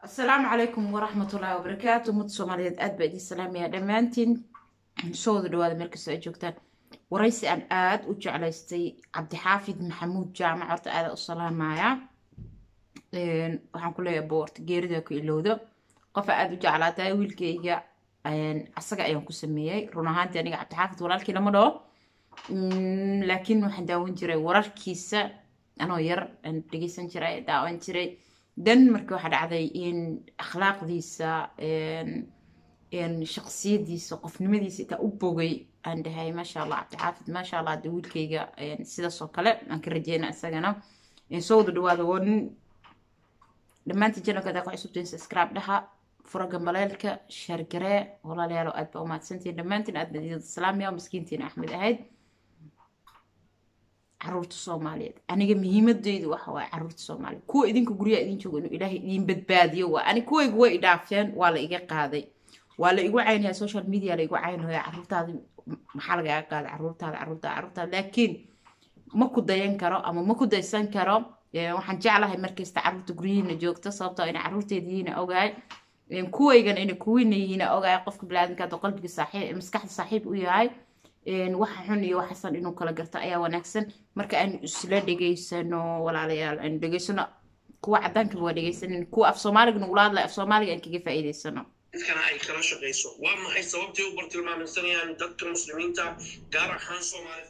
asalaamu calaykum waraxmatullaahi wabarakaatu ummadda soomaaliyeed aad baa idiin salaamaya dhammaantiin soo wada dhawaada meel kastoo ay joogtaan waraysi aan aada u jeclaystay cabdixaafid maxamuud jaamac horta aada u salaamaya waxaan ku leeyahay boorta geerida ku ilowdo qofa aada u jeclaatay wiilkayga asaga ayaan ku sameeyey run ahaantii aniga cabdixaafid walaalkii lama dhaho laakiin waxaan daawan jiray wararkiisa anoo yar aan dhegeysan jiray daawan jiray dan marka waxaa dhacday in akhlaaqdiisa shaqsiyadiisa qofnimadiisa intaa u bogay aan dhahay maasha allah cabdixaafid maasha allah de wiilkayga sidaas oo kale aan ka rajeyna isagana soo wada dhawaada waa nin dhammaantiin janalka hadaa ku cusubtiin subscribe dhaha fura gambaleelka shargaree walaalayaalo aad baa umahadsantiin dhammaantiin aad baa idin salaamaya miskiintiin axmed ahayd caruurta soomaaliyeed aniga muhiimadeydu waxa waaye caruurta soomaaliyeed kuwa idinka guryaha idin jooga inuu ilaahay idin badbaadiyo waa ani kuwaygu way idhaafeen waa la iga qaaday waa la igu caynaya social media la igu caynaya caruurtaadi maxaa lagaga qaaday caruurtaada caruurtaada caruurtaada laakiin ma ku dayan karo ama ma ku daysan karo waxaan jeclahay markasta caruurta guryihiina joogto sababtoo ina caruurteedihiina ogahay kuwaygan ina kuwiina yihiina ogahay qofka bilaadanka hadda qalbiga saaxiib maskaxda saaxiib u yahay waxa xun iyo waxasan inuu kala garto ayaa wanaagsan marka aanu isla dhegaysano walaalayaal aanu dhegaysano kuwa cadaankaba waa dhegaysanin kuwa af soomaaliga nagula hadlay af soomaaliga aan kaga faa'iidaysano dadkana ay kala shaqayso waa maxay sababtay u bartilmaaminsanayaan dadka muslimiinta gaar ahaan soomaalida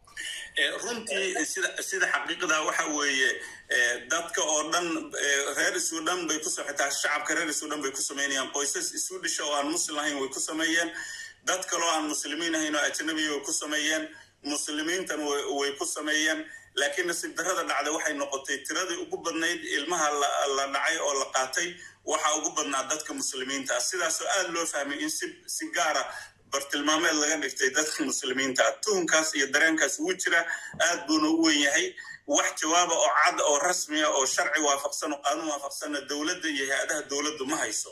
runtii sida sida xaqiiqda waxa weeye dadka oo dhan reer isu dhan bay ku xitaa shacabka reer isu dhan bay ku sameynayaan qoysas isu dhisha oo aan muslim ahayn way ku sameeyeen dad kaloo aan muslimiin ahayn oo ajnabiya way ku sameeyeen muslimiintan way ku sameeyeen laakiin nasiib darrada dhacday waxay noqotay tiradii ugu badnayd ilmaha la dhacay oo la qaatay waxaa ugu badnaa dadka muslimiinta ah sidaasoo aada loo fahmay in si si gaara bartilmaameed laga dhigtay dadka muslimiinta ah tuhunkaas iyo dareenkaas ugu jira aad buuna u wen yahay wax jawaaba oo cad oo rasmiya oo sharci waafaqsan oo qaanuun waafaqsanna dowladda iyo hay-adaha dowladdu ma hayso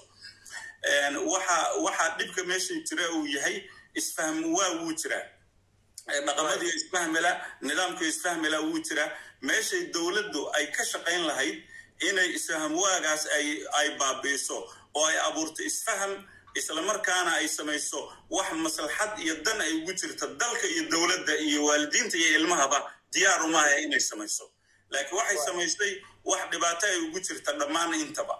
waxa waxaa dhibka meesha jira uu yahay isfahm waa wuu jiraa dhaqamadii isfahmila nidaamkii isfahmila wuu jiraa meeshay dowladdu ay ka shaqayn lahayd inay isfaham waagaas ay ay baabiiso oo ay abuurto isfaham islamarkaana ay samayso wax maslaxad iyo dan ay ugu jirto dalka iyo dowladda iyo waalidiinta iyo ilmahaba diyaar umaaha inay samayso laakiin waxay samaysay wax dhibaato ay ugu jirta dhammaan intaba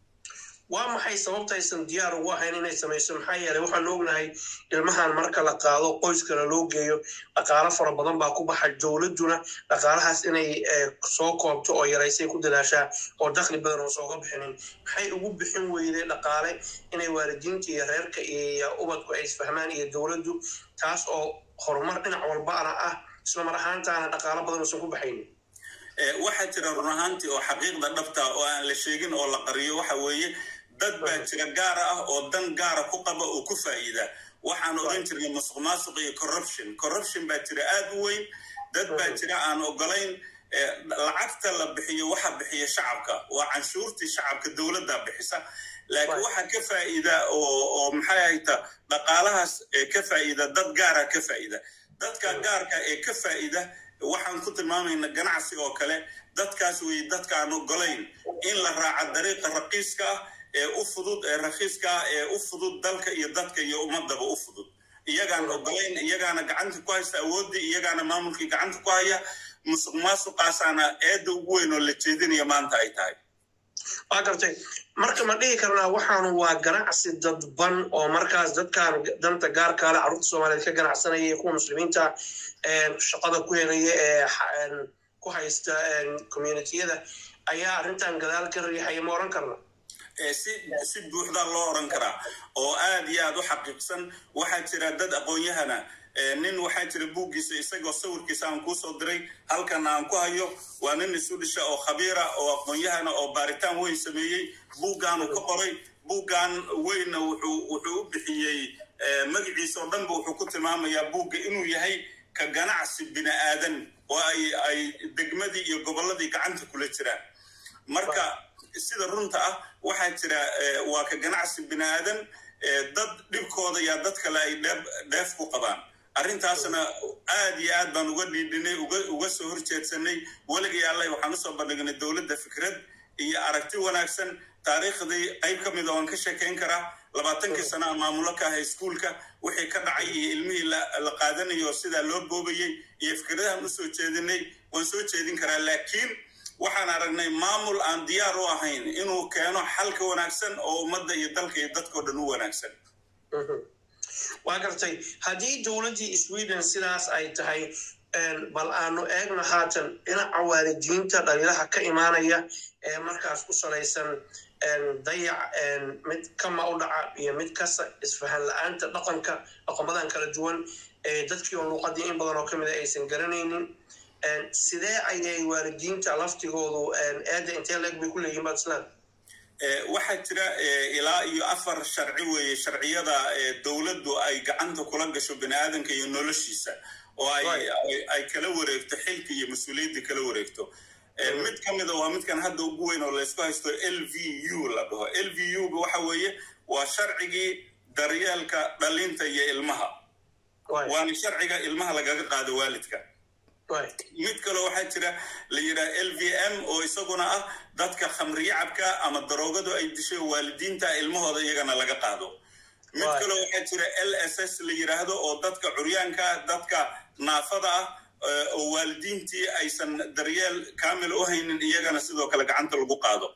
waa maxay sababta aysan diyaar ugu ahayn inay samayso maxaa yeelay waxaan ognahay ilmahan marka la qaado qoyskana loo geeyo dhaqaalo fara badan baa ku baxa dowladduna dhaqaalahaas inay soo koobto oo yaraysay ku dadaashaa oo dakhli badan oo sooga bixinin maxay ugu bixin weyday dhaqaale inay waalidiinta iyo reerka iyo ubadku ay isfahmaan iyo dowladdu taas oo horumar dhinac walbaana ah isla mar ahaantaana dhaqaalo badan uusan ku baxaynin waxaa jira run ahaantii oo xaqiiqda dhabta oo aan la sheegin oo la qariyo waxa weeye dad baa jira gaara ah oo dan gaara ku qaba oo ku faa'iida waxaan odhan jirnay musuq maasuq iyo corruption corruption baa jira aad u weyn dad baa jira aan ogolayn lacagta la bixiyo waxa bixiya shacabka waa canshuurtii shacabka dowladda bixisa laakiin waxa ka faa'iida oo maxay ahayta dhaqaalahaas ka faa'iida dad gaara ka faa'iida dadka gaarka ee ka faa'iida waxaan ku tilmaamayna ganacsiga oo kale dadkaas wey dadkaan ogolayn in la raaca dariiqa raqiiska ah ee u fudud ee rakiiska ah ee u fudud dalka iyo dadka iyo ummadaba u fudud iyagaan ogolayn iyagaana gacanta ku haysta awooddii iyagaana maamulkii gacanta ku haya musuq maasuqaasaana eedda ugu weyn oo la jeedinaya maanta ay tahay waa gartay marka ma dhihi karnaa waxaanu waa ganacsi dadban oo markaas dadkan danta gaarkaale carruurta soomaaliyeed ka ganacsanaya iyo kuwa muslimiinta shaqada ku helaya ee ku haysta communitiyada ayaa arrintan gadaal ka riixaya ma oran karna si si buuxdaa loo oran karaa oo aad iyo aad u xaqiiqsan waxaa jira dad aqoon-yahana nin waxaa jira buuggiisa isagoo sawirkiisa aan kuusoo diray halkan aan ku hayo waa nin isu dhisha oo khabiira oo aqoon-yahana oo baaritaan weyn sameeyey buuggaanu ka qoray buuggan weynna wuxuu wuxuu u bixiyey magaciisa oo dhanba wuxuu ku tilmaamayaa buugga inuu yahay ka ganacsi bini aadan oo ay ay degmadii iyo gobolladii gacanta kula jiraan marka sida runta ah waxaa jira waa ka ganacsi bini aadan dad dhibkooda yaa dad kale ay dheef ku qabaan arrintaasna aad iyo aad baan uga dhiidhinay uga soo horjeedsanay weligii alleh waxaan usoo bandhignay dowladda fikrad iyo aragti wanaagsan taariikhdii qayb ka mida waan ka sheekayn karaa labaatankii sana a maamulo ka ahay iskuulka wixii ka dhacay iyo ilmihii la qaadanayo sidaa loo boobayey iyo fikradahan usoo jeedinay waan soo jeedin karaa laakiin waxaan aragnay maamul aan diyaar u ahayn inuu keeno xalka wanaagsan oo ummadda iyo dalka iyo dadkao dhan u wanaagsan waa gartay haddii dowladdii sweden sidaas ay tahay bal aanu eegno haatan dhinaca waalidiinta dhaliilaha ka imaanaya ee markaas ku salaysan dayac mid kama u dhaca iyo mid kasta isfahan la-aanta dhaqanka dhaqamadan kala duwan ee dadkii oo luuqadii in badan oo ka mida aysan garanaynin sidee ayay waalidiinta laftigoodu eedda intee leeg bay ku leeyihin baad islaan waxaa jira ilaa iyo afar sharci weeye sharciyada dowladdu ay gacanta kula gasho bini aadanka iyo noloshiisa oo ay kala wareegto xilka iyo mas-uuliyadda kala wareegto mid ka mida waa midkan hadda ugu weyn oo laysku haysto l v u la dhaho l v u ga waxa weeye waa sharcigii daryeelka dhalinta iyo ilmaha waana sharciga ilmaha lagaga qaado waalidka mid kaloo waxaa jira la yidhaha l v m oo isaguna ah dadka khamriyacabka ama daroogadu ay dishay waalidiinta ilmahooda iyagana laga qaado mid kaloo waxaa jira l s s la yidhaahdo oo dadka curyaanka dadka naafada ah oo waalidiintii aysan daryeel kaamil u haynin iyagana sidoo kale gacanta lagu qaado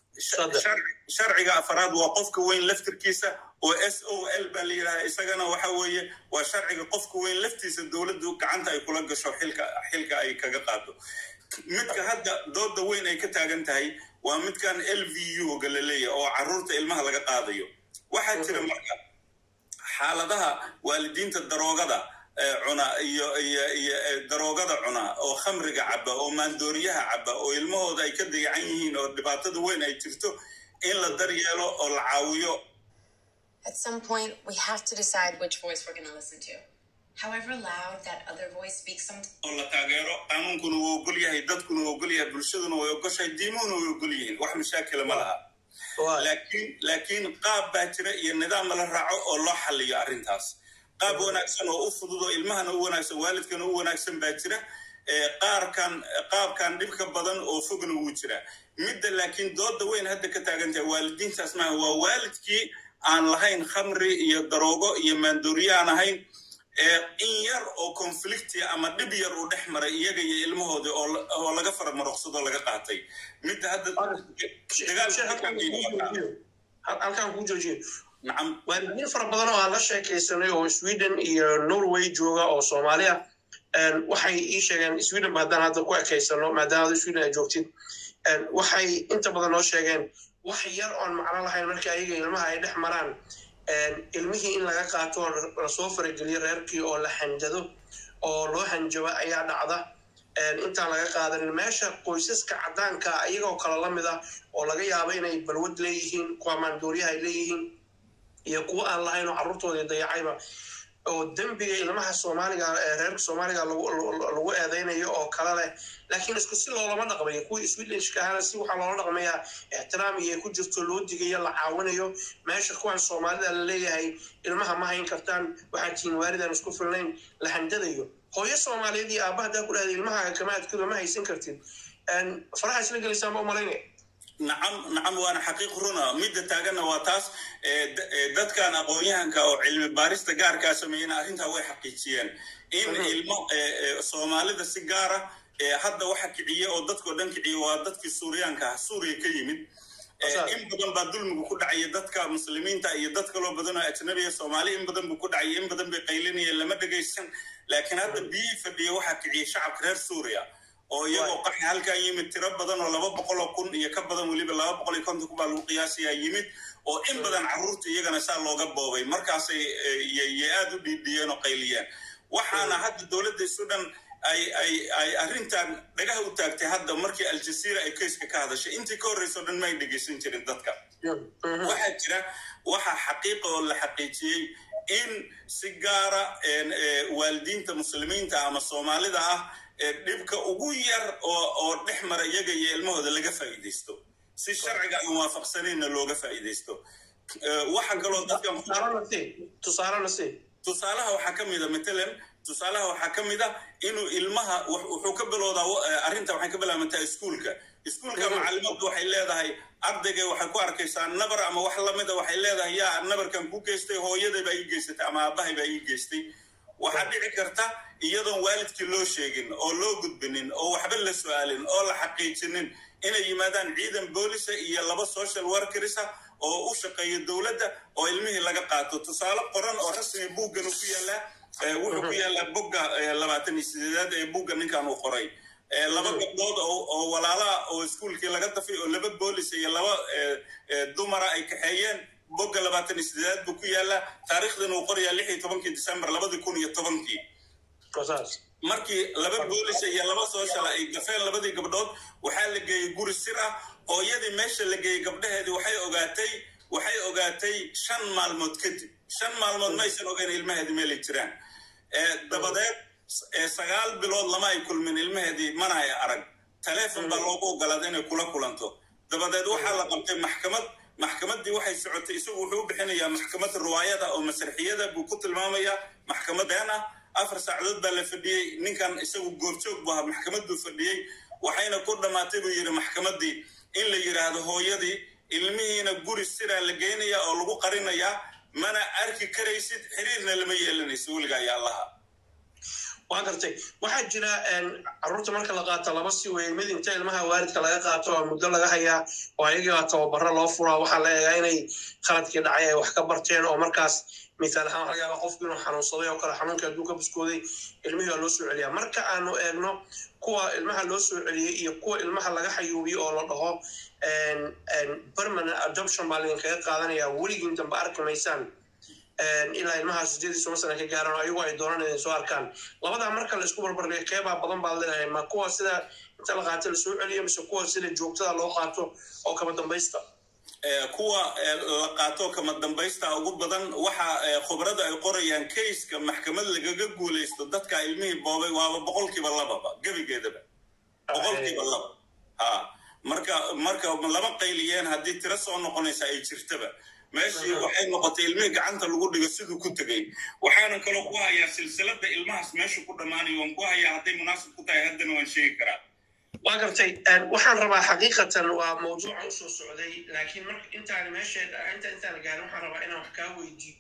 sharciga afaraad waa qofka weyn laftirkiisa oo s o l baa la yidhaha isagana waxa weeye waa sharciga qofka weyn laftiisa dowladdu gacanta ay kula gasho xilka xilka ay kaga qaado midka hadda dooda weyn ay ka taagan tahay waa midkan l v u ga la leeyahay oo carruurta ilmaha laga qaadayo waxaa jira marka xaaladaha waalidiinta daroogada cuna iyo iyo iyo daroogada cuna oo khamriga caba oo maandooriyaha caba oo ilmahooda ay ka dayacan yihiin oo dhibaatada weyn ay jirto in la daryeelo oo la caawiyo At some point, we have to decide which voice we're going to listen to. However loud that other voice speaks sometimes. oo la taageero qaanuunkuna wuu ogol yahay dadkuna wuu ogol yahay bulshaduna way ogoshahay diimuhuna way ogol yihiin wax mashaakila ma laha laakiin laakiin qaab baa jira iyo nidaam la raaco oo loo xaliyo arrintaas qaab wanaagsan oo u fudud oo ilmahana u wanaagsan waalidkana u wanaagsan baa jira qaarkan qaabkan dhibka badan oo fogna wuu jira midda laakiin dooda weyn hadda ka taagan tahay waalidiintaas maaha waa waalidkii aan lahayn khamri iyo daroogo iyo maandooriye aan ahayn in yar oo conflicti ama dhib yar uu dhex maray iyaga iyo ilmahoodii oo laga faramaroqsadoo laga qaatay midda hadda halkaan kuu joojiyo nacam waalidiin fara badan oo aan la sheekaysanay oo sweden iyo norway jooga oo soomaaliya waxay ii sheegeen sweden ba haddaan hadda ku ekaysano maadaama ada sweden ay joogtid waxay inta badan noo sheegeen wax yar oon macno lahayn markii ayaga ilmaha ay dhex maraan ilmihii in laga qaato oo lasoo farageliyo reerkii oo la hanjado oo loo hanjabo ayaa dhacda intaan laga qaadanin meesha qoysaska caddaanka iyagoo kale la mid ah oo laga yaabo inay balwad leeyihiin kuwa maandooriyaha ay leeyihiin iyo kuwa aan lahayn oo carruurtoodii dayacayba oo dembiga ilmaha soomaaliga reerka soomaaliga lagu eedeynayo oo kale leh laakiin isku si loolama dhaqmayo kuwii swedishka ahana si waxaa loola dhaqmayaa ixtiraam iyo ay ku jirto loo digayo la caawinayo meesha kuwan soomaalida la leeyahay ilmaha ma hayn kartaan waxaad tihiin waalidaan isku filnayn la handadayo hooyo soomaaliyeed iyo aabba haddaa ku dhahda ilmaha kama adkado ma haysan kartid faraha isla gelaysaan ba umalaynaya nacam nacam waana xaqiiq runa midda taaganna waa taas dadkan aqoon-yahanka oo cilmi baarista gaarkaa sameeyena arrintaa way xaqiijiyeen in ilmo soomaalida si gaara hadda waxa kiciye oo dadkao dhan kiciye waa dadkii suuriyaanka ah suuriya ka yimid in badan baa dulmigu ku dhacaya dadka muslimiinta iyo dad kaloo badan oo ajnabiya soomaali in badan buu ku dhacaya in badan bay qaylinayeen lama dhegaysan laakiin hadda biyihii fadhiya waxaa kiciyey shacabka reer suuriya oo iyagoo qaxi halkan yimid tiro badan oo laba boqol oo kun iyo ka badan weliba laba boqol iyo konton kun baa lagu qiyaasayaa yimid oo in badan carruurta iyagana saa looga boobay markaasay yay aada u dhiidhiyeen oo qayliyeen waxaana hadda dowladda sudan ay ay ay arrintan dhagaha u taagtay hadda markii aljazeera ay kayska ka hadashay intii ka horreysa o dhan ma ay dhegaysan jirin dadka waxaa jira waxaa xaqiiqa oo la xaqiijiyey in si gaara waalidiinta muslimiinta ama soomaalida ah dhibka ugu yar oo dhex mara iyaga iyo ilmahooda laga faa'iidaysto si sharciga aan waafaqsanayna looga faa'iidaysto waxa kaloo dadkan tusaalaha waxaa ka mida matalan tusaalaha waxaa ka mid a inuu ilmaha wuxuu ka bilowdaa arrinta waxay ka bilaabantaa iskuulka iskuulka macalimaddu waxay leedahay ardayga waxay ku arkaysaa nabar ama wax lamida waxay leedahay yaa nabarkan ku geystay hooyaday baa ii geysatay ama aabbahay baa ii geystay waxaa dhici karta iyadoon waalidkii loo sheegin oo loo gudbinin oo waxba la su-aalin oo la xaqiijinin inay yimaadaan ciidan boolisa iyo laba social workersa oo u shaqeeya dowladda oo ilmihii laga qaato tusaale qoran oo rasmi buuggan ku yaallaa wuxuu ku yaallaa bogga labaatan iyo sideedaad ee buugga ninkan uu qoray laba gabdhood oo walaalaha oo iskuulkii laga dafay oo laba boolis iyo laba dumara ay kaxeeyeen bogga labaatan iyo sideedaad buu ku yaallaa taariikhdan uu qorayaa lix iyo tobankii december labadii kun iyo tobankii markii laba boolis iyo laba sooshala ay dafeen labadii gabdhood waxaa la geeyey guri sir ah hooyadii meesha la geeyey gabdhaheedii waxay ogaatay waxay ogaatay shan maalmood kadib shan maalmood maysan ogeyn ilmaheedii meelay jiraan dabadeed sagaal bilood lama ay kulmin ilmaheedii mana ay arag taleefon baa loogu ogolaaday inay kula kulanto dabadeed waxaa la qabtay maxkamad maxkamaddii waxay socotay isagu wuxuu u bixinayaa maxkamad riwaayada oo masraxiyada buu ku tilmaamayaa maxkamad been ah afar saacadood baa la fadhiyey ninkan isagu goorjoog buu ahaa maxkamadduu fadhiyey waxayna ku dhammaatay buu yidhi maxkamaddii in la yidhaahdo hooyadii ilmihiina guri siraa la geynayaa oo lagu qarinayaa mana arki karaysid xiriirna lama yeelanayso weligaa yaa allaha waa gartay waxaa jira caruurta marka la qaato laba si weyn mid inta ilmaha waalidka laga qaato oo muddo laga hayaa oo ayagiibaa tababaro loo furaa waxaa la eegaa inay khaladkii dhacay ay wax ka barteen oo markaas misaal ahaan laga yaaba qofku inuu xanuunsaday oo kale xanuunka hadduu ka buskooday ilmihii waa loo soo celiyaa marka aanu eegno kuwa ilmaha loo soo celiyey iyo kuwa ilmaha laga xayuubiyo oo la dhaho permanent adoption baa laydinkaga qaadanayaa weligiin dambe arki maysaan ilaa ilmaha sideedii toban sana ka gaaran oo ayagu ay doonaan inay soo arkaan labadaa marka la isku barbardhiga keebaa badan baad leedahay ma kuwa sida inta la qaato lasoo celiyo mise kuwa sida joogtada loo qaato oo kaba dambaysta kuwa la qaato kama dambaysta ugu badan waxa khubrada ay qorayaan kayska maxkamad lagaga guulaysto dadka ilmihii boobay waaba boqolkiiba lababa gebigeedaba boqolkiiba laba ha marka marka lama qayliyeen haddii tiro soo noqonaysa ay jirtaba meeshii waxay noqotay ilmihii gacanta lagu dhigo siduu ku tegey waxaanan kaloo ku hayaa silsilada ilmahaas meesha ku dhammaanayo waan ku hayaa hadday munaasib ku tahay haddana waan sheegi karaa waa gartay waxaan rabaa xaqiiqatan waa mawduuca usoo socday laakiin marka intaan meesheeda inta intaan gaarin waxaan rabaa inaan wax kaa weydiiyo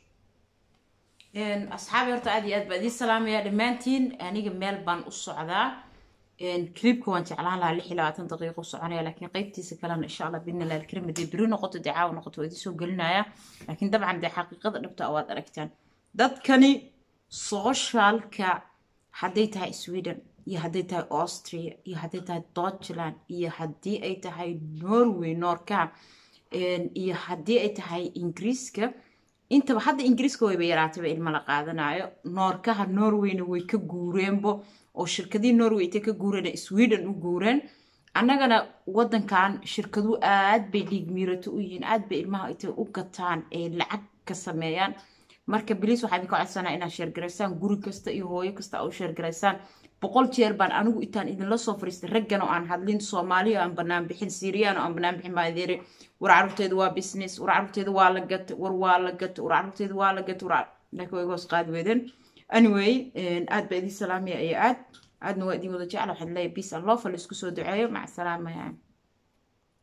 asxaabi horta aad iyo aad baa idiin salaamaya dhammaantiin aniga meel baan u socdaa clipka waan jeclaan lahaa lix iyo labaatan daqiiqo soconaya laakiin qeybtiisa kalena insha allah bidna laal karim hadii beri noqoto dee caawa noqoto waa idiin soo gelinaya laakiin dabcan dee xaqiiqada dhabta waad aragtaan dadkani socialka hadday tahay sweden iyo hadday tahay austria iyo hadday tahay deutschland iyo haddii ay tahay norway noorka iyo haddii ay tahay ingiriiska intaba hadda ingiriiska wayba yaraatayba ilma la qaadanayo noorkaha norwayna way ka guureenbo oo shirkadihii norway intay ka guureen sweden u guureen annagana wadankan shirkadu aad bay dhiig miirato u yihiin aad bay ilmaha intay u gataan ee lacag ka sameeyaan marka biliis waxaa idinka codsanaa inaad sheergaraysaan guri kasta iyo hooyo kasta u sheergaraysaan boqol jeer baan anigu intaan idinla soo fariistay raggan oo aan hadlin soomaaliya aan banaan bixin siiriyaan oo aan banaan bixin maadeere war carruurteeda waa business war carruurteeda waa la gata war waa la gata war carruurteeda waa la gata war laakiin way hoos qaadi weydeen anyway aad baa idin salaamaya iyo aad aadna waa idin wada jecla waxaad leeyahay peace and love la isku soo duceeyo maca salaamaya